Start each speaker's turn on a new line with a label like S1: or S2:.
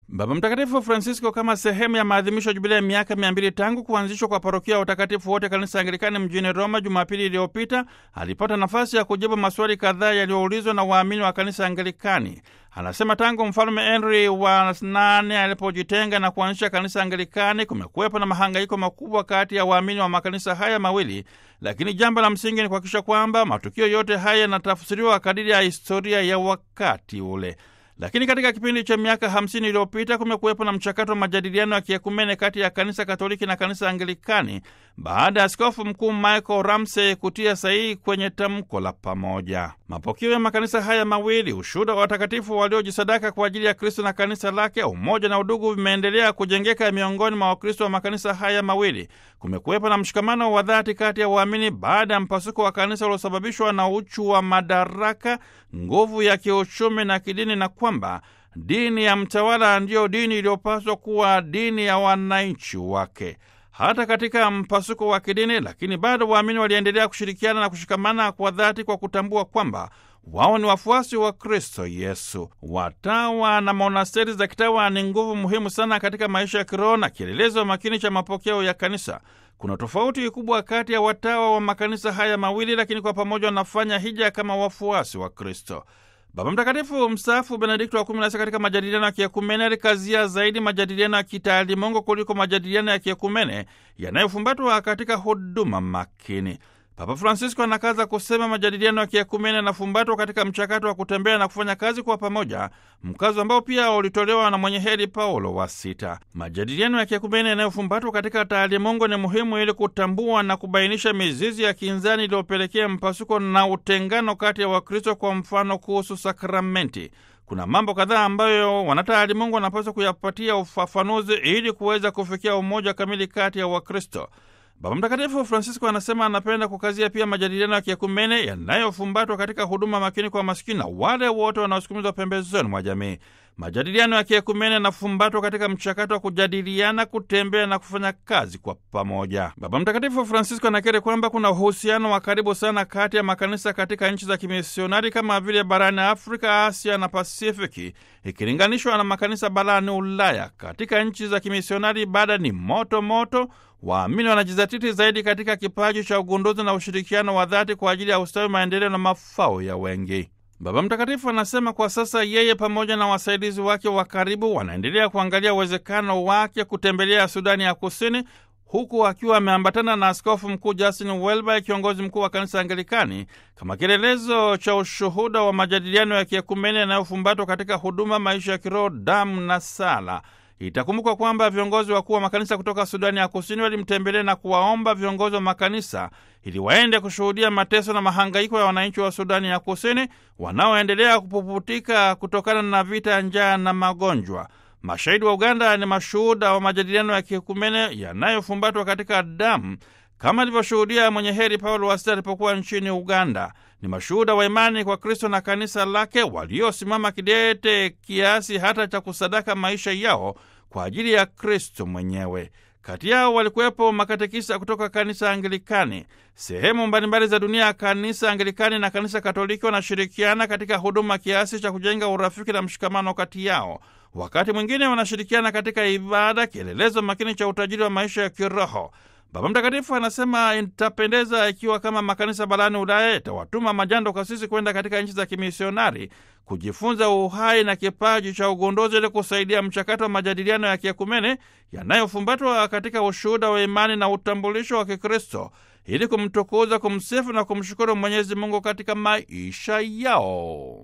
S1: Baba Mtakatifu Francisco, kama sehemu ya maadhimisho ya jubilia ya miaka mia mbili tangu kuanzishwa kwa parokia ya utakatifu wote kanisa Anglikani mjini Roma Jumapili iliyopita, alipata nafasi ya kujibu maswali kadhaa yaliyoulizwa na waamini wa kanisa Anglikani. Anasema tangu mfalme Henry wa nane alipojitenga na kuanzisha kanisa Anglikani, kumekuwepo na mahangaiko makubwa kati ya waamini wa makanisa haya mawili, lakini jambo la msingi ni kuhakikisha kwamba matukio yote haya yanatafsiriwa kadiri ya historia ya wakati ule. Lakini katika kipindi cha miaka hamsini iliyopita kumekuwepo na mchakato wa majadiliano ya kiekumene kati ya kanisa Katoliki na kanisa Anglikani baada ya askofu mkuu Michael Ramsey kutia sahihi kwenye tamko la pamoja. Mapokeo ya makanisa haya mawili, ushuhuda wa watakatifu waliojisadaka kwa ajili ya Kristo na kanisa lake, umoja na udugu vimeendelea kujengeka miongoni mwa Wakristo wa makanisa haya mawili. Kumekuwepo na mshikamano wa dhati kati ya waamini baada ya mpasuko wa kanisa uliosababishwa na uchu wa madaraka, nguvu ya kiuchumi na kidini, na kwamba dini ya mtawala ndiyo dini iliyopaswa kuwa dini ya wananchi wake. Hata katika mpasuko wa kidini, lakini bado waamini waliendelea kushirikiana na kushikamana kwa dhati kwa kutambua kwamba wao ni wafuasi wa Kristo Yesu. Watawa na monasteri za kitawa ni nguvu muhimu sana katika maisha ya kiroho na kielelezo makini cha mapokeo ya kanisa. Kuna tofauti kubwa kati ya watawa wa makanisa haya mawili, lakini kwa pamoja wanafanya hija kama wafuasi wa Kristo. Baba Mtakatifu mstaafu Benedikto wa kumi na sita katika majadiliano ya kiekumene alikazia zaidi majadiliano ya kitaalimungu kuliko majadiliano ya kiekumene yanayofumbatwa katika huduma makini. Papa Francisco anakaza kusema majadiliano ya kiekumene yanafumbatwa katika mchakato wa kutembea na kufanya kazi kwa pamoja, mkazo ambao pia ulitolewa na mwenye heri Paulo wa Sita. Majadiliano ya kiekumene yanayofumbatwa katika taalimungu ni muhimu ili kutambua na kubainisha mizizi ya kinzani iliyopelekea mpasuko na utengano kati ya Wakristo, kwa mfano kuhusu sakramenti. Kuna mambo kadhaa ambayo wanataalimungu wanapaswa kuyapatia ufafanuzi ili kuweza kufikia umoja kamili kati ya Wakristo. Baba Mtakatifu Francisco anasema anapenda kukazia pia majadiliano ya kiekumene yanayofumbatwa katika huduma makini kwa masikini na wale wote wanaosukumizwa pembezoni mwa jamii. Majadiliano ya kiekumene yanafumbatwa katika mchakato wa kujadiliana, kutembea na kufanya kazi kwa pamoja. Baba Mtakatifu Francisco anakiri kwamba kuna uhusiano wa karibu sana kati ya makanisa katika nchi za kimisionari kama vile barani Afrika, Asia na Pasifiki ikilinganishwa na makanisa barani Ulaya. Katika nchi za kimisionari ibada ni moto moto waamini wanajizatiti zaidi katika kipaji cha ugunduzi na ushirikiano wa dhati kwa ajili ya ustawi, maendeleo na mafao ya wengi. Baba Mtakatifu anasema kwa sasa yeye pamoja na wasaidizi wake wa karibu wanaendelea kuangalia uwezekano wake kutembelea Sudani ya Kusini, huku akiwa ameambatana na Askofu Mkuu Justin Welby, kiongozi mkuu wa kanisa Anglikani, kama kielelezo cha ushuhuda wa majadiliano ya kiekumene yanayofumbatwa katika huduma, maisha ya kiroho, damu na sala. Itakumbukwa kwamba viongozi wakuu wa makanisa kutoka Sudani ya Kusini walimtembelea na kuwaomba viongozi wa makanisa ili waende kushuhudia mateso na mahangaiko ya wananchi wa Sudani ya Kusini wanaoendelea kupuputika kutokana na vita, njaa na magonjwa. Mashahidi wa Uganda ni mashuhuda wa majadiliano ya kiekumene yanayofumbatwa katika damu kama alivyoshuhudia mwenye heri Paulo wa Sita alipokuwa nchini Uganda. Ni mashuhuda wa imani kwa Kristo na kanisa lake waliosimama kidete kiasi hata cha kusadaka maisha yao kwa ajili ya Kristo mwenyewe. Kati yao walikuwepo makatekisa kutoka kanisa Anglikani. Sehemu mbalimbali za dunia ya kanisa Anglikani na kanisa Katoliki wanashirikiana katika huduma kiasi cha kujenga urafiki na mshikamano kati yao. Wakati mwingine wanashirikiana katika ibada, kielelezo makini cha utajiri wa maisha ya kiroho. Baba Mtakatifu anasema itapendeza ikiwa kama makanisa barani Ulaya itawatuma majando kasisi kwenda katika nchi za kimisionari kujifunza uhai na kipaji cha ugunduzi ili kusaidia mchakato wa majadiliano ya kiekumene yanayofumbatwa katika ushuhuda wa imani na utambulisho wa Kikristo ili kumtukuza, kumsifu na kumshukuru Mwenyezi Mungu katika maisha yao.